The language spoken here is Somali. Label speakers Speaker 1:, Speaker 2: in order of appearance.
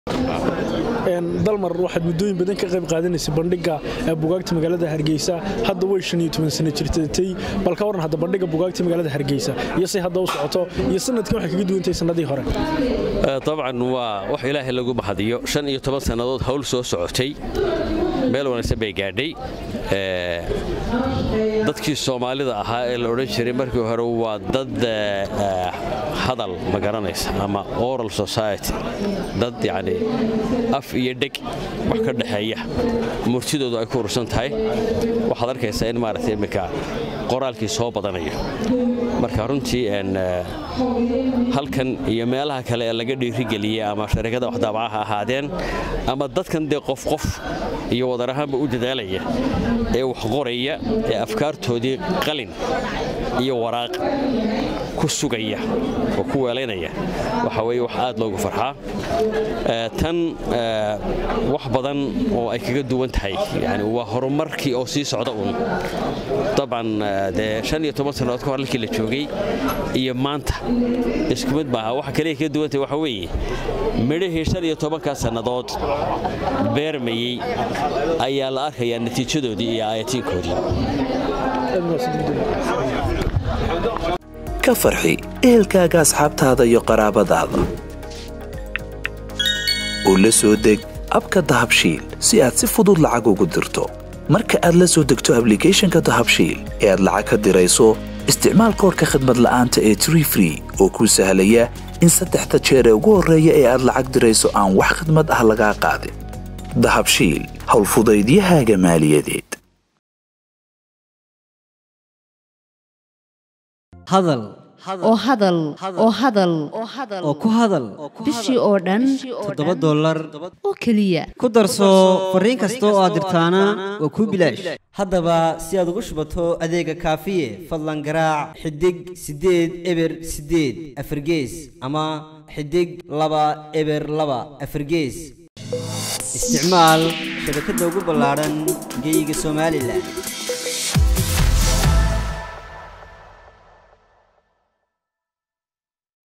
Speaker 1: dalmar waxaad muddooyin badan ka qayb qaadanaysay bandhiga bugaagta magaalada hargeysa hadda way shan iyo toban sano jirtatay bal ka waran hadda bandhiga bugaagta magaalada hargeysa iyo say hadda u socoto iyo sanadkan waxay kaga duwantahay sannadii hore
Speaker 2: dabcan waa wax ilaahay lagu mahadiyo shan iyo toban sannadood hawl soo socotay meel wanaagsan bay gaadhay dadkii soomaalida ahaa ee la odhan jiray markii hore waa dad hadal ma garanaysa ama oral society dad yacni af iyo dheg wax ka dhexeeya murtidoodu ay ku urursan tahay waxaad arkaysaa in maaragtay iminka qoraalkii soo badanayo marka runtii halkan iyo meelaha kale ee laga dhiirigeliyey ama sharikada waxdaabaca ha ahaadeen ama dadkan dee qof qof iyo wadar ahaanba u dadaalaya ee wax qoraya ee afkaartoodii qalin iyo waraaq ku sugaya oo ku weelaynaya waxa weye wax aad loogu farxaa tan wax badan oo ay kaga duwan tahay yani waa horumarkii oo sii socda uun dabcan dee shan iyo toban sannadood ka hor halkii la joogay iyo maanta isku mid maaha waxa kaliya kaga duwan tahay waxa weeye midhahii shan iyo tobankaa sannadood beermayey ayaa la arkayaa natiijadoodii iyo aayatiinkoodii
Speaker 3: ka farxi ehelkaaga asxaabtaada iyo qaraabadaada oo la soo deg abka dahabshiil si aad si fudud lacag ugu dirto marka aad la soo degto ablicathonka dahabshiil ee aad lacag ka dirayso isticmaal koorka khadmad la'aanta ee tree free oo kuu sahlaya in saddexda jeer ee ugu horreeya ee aad lacag dirayso aan wax khadmad ah lagaa qaadin dahabshiil howlfudaydiyahaaga maaliyadeed
Speaker 4: hadal
Speaker 5: oo hadal oo hadal
Speaker 4: oo ku hadal
Speaker 5: bishii oo dhan
Speaker 4: toddoba dollar
Speaker 5: oo keliya
Speaker 4: ku darso fariin kasta oo aad dirtaana waa kuu bilaash haddaba si aad ugu shubato adeega kaafiye fadlan garaac xidig siddeed eber siddeed afargees ama xidig laba eber laba afargees isticmaal shabakadda ugu ballaadhan geyga somalilan